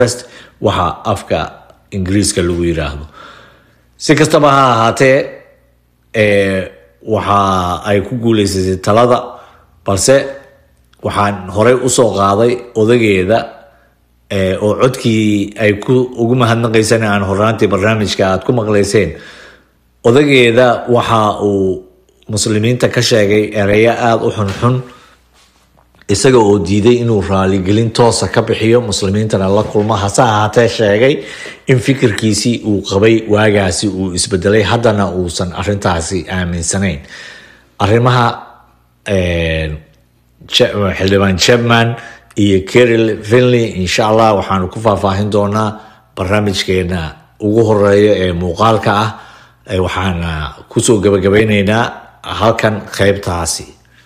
waxa afka ingiriiska lagu yiraahdo si kastaba ha ahaatee waxa ay ku guuleysatay talada balse waxaan horey usoo qaaday odageeda oo codkii ay ku ugu mahadnaqayseen aan horaantii barnaamijka aad ku maqlayseen odageeda waxa uu muslimiinta ka sheegay ereyo aada u xunxun isaga oo diiday inuu raaligelin toosa ka bixiyo muslimiintana la kulmo hase ahaatee sheegay in fikirkiisii uu qabay waagaasi uu isbedelay haddana uusan arintaasi aaminsanayn arrimaha xildhibaan chapman iyo keril finley insha allah waxaanu ku faahfaahin doonaa barnaamijkeena ugu horeeya ee muuqaalka ah waxaana kusoo gabagabeyneynaa halkan qeybtaasi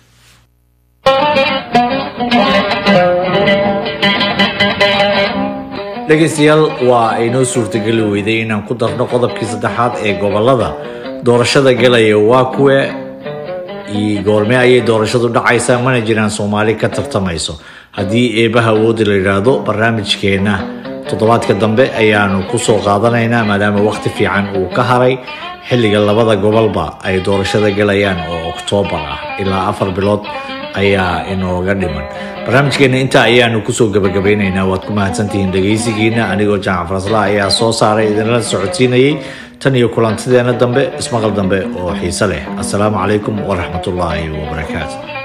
dhegeystayaal waa aynoo suurtageli weyday inaan ku darno qodobkii saddexaad ee gobolada doorashada galaya waa kuwe goorme ayay doorashadu dhacaysaa mana jiraan soomaali ka tartamayso haddii eebaha awoodi la yidhaahdo barnaamijkeena toddobaadka dambe ayaanu kusoo qaadanaynaa maadaama waqti fiican uu ka haray xilliga labada gobolba ay doorashada galayaan oo oktoobar ah ilaa afar bilood ayaa inooga dhiman barnaamijkeena intaa ayaanu kusoo gabagabeyneynaa waad ku mahadsantihiin dhegaysigiina anigoo jaamac farasla ayaa soo saaray idinla socodsiinayay tan iyo kulantideena dambe ismaqal dambe oo xiise leh assalaamu calaykum waraxmatullaahi wabarakaatu